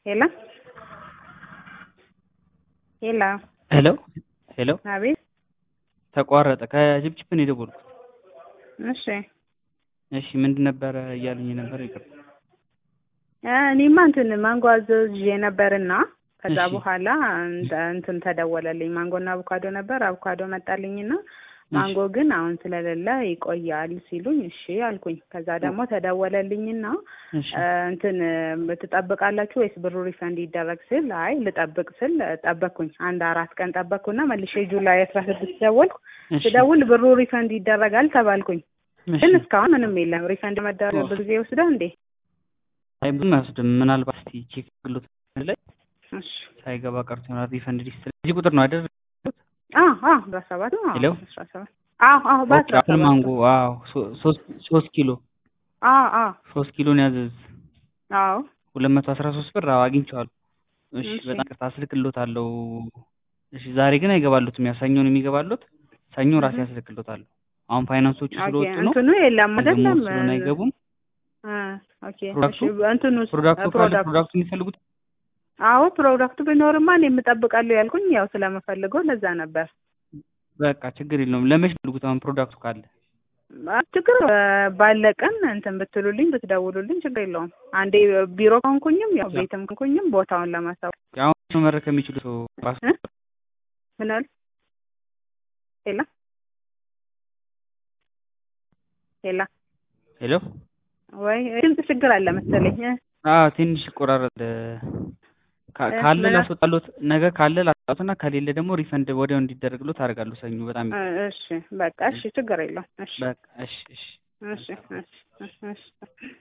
ሄሎ ሄሎ ሄሎ ሄሎ አቤት ተቋረጠ። ከጅብጅብ ነው የደወልኩት። እሺ እሺ ምንድን ነበረ እያሉኝ ነበር? ይቅርታ። እኔማ እንትን ማንጎ አዘዝዤ ነበርና ከዛ እሺ። በኋላ እንተ- እንትን ተደወለልኝ። ማንጎና አቮካዶ ነበር። አቮካዶ መጣልኝና ማንጎ ግን አሁን ስለሌለ ይቆያል ሲሉኝ እሺ አልኩኝ። ከዛ ደግሞ ተደወለልኝና እሺ እ፣ እንትን እ፣ ትጠብቃላችሁ ወይስ ብሩ ሪፈንድ ይደረግ ስል አይ ልጠብቅ ስል ጠበቅኩኝ። አንድ አራት ቀን ጠበቅኩና መልሼ ጁላይ አስራ ስድስት ደወልኩ። እሺ ስደውል ብሩ ሪፈንድ ይደረጋል ተባልኩኝ። እሺ። ግን እስካሁን ምንም የለም። ሪፈንድ መደረግ ብዙ ጊዜ ይወስዳል እንዴ? አይ ብዙም አይወስድም። ምናልባት እስቲ ቼክ ግሎት ላይ እሺ ሳይገባ ቀርቶ ይሆናል። ሪፈንድ ሊስት እዚህ ቁጥር ነው አይደል? አዎ አዎ በአስራ ሰባት አዎ ሄሎ? አስራ ሰባት አዎ አዎ በአስራ ኦኬ፣ አሁን ሰባት ማንጎ አዎ፣ ሶ- ሶስት ሶስት ኪሎ አዎ አዎ ሶስት ኪሎ ነው ያዘዝ አዎ ሁለት መቶ አስራ ሶስት ብር አዎ አግኝቼዋለሁ። እሺ እሺ። በጣም ቅርታ አስልክሎታለሁ። እሺ ዛሬ ግን አይገባሉትም። ያው ሰኞ ነው የሚገባሉት። ሰኞ ራሴ እህ። አስልክሎታለሁ። አሁን ፋይናንሶቹ ኦኬ ስለወጡ ነው እንትኑ የለም ደግሞ አይደለም ስለሆነ አይገቡም። እ፣ ኦኬ ፕሮዳክቱ? እሺ እንትኑ ፕሮዳክቱ ካለ ፕሮዳክቱ ፕሮዳክቱ የሚፈልጉት አዎ ፕሮዳክቱ ቢኖርማ እኔ የምጠብቃለሁ ያልኩኝ ያው ስለምፈልገው ለዛ ነበር። በቃ ችግር የለውም። ለመች ፈልጉት አሁን ፕሮዳክቱ ካለ አ- ችግር እ፣ ባለ ቀን እንትን ብትሉልኝ ብትደውሉልኝ ችግር የለውም። አንዴ ቢሮ ከሆንኩኝም ያው ቤትም ከሆንኩኝም ቦታውን ለማሳወቅ አሁን መመረክ ከሚችሉ ሰው ራሱ እ? ምን አሉ? ሄላ ሄላ ሄሎ ወይ ድምፅ ችግር አለ መሰለኝ እ? አዎ ትንሽ ይቆራረጥ ካ- እ፣ ካለ ምን አል- ላስወጣሎት ነገ ካለ ላስወጣሎትና ከሌለ ደግሞ ሪፈንድ ወዲያው እንዲደረግሎት አደርጋለሁ። ሰኞ በጣም እ፣ እሺ በቃ እሺ ችግር የለውም። እሺ በቃ እሺ እሺ እሺ እሺ እሺ እሺ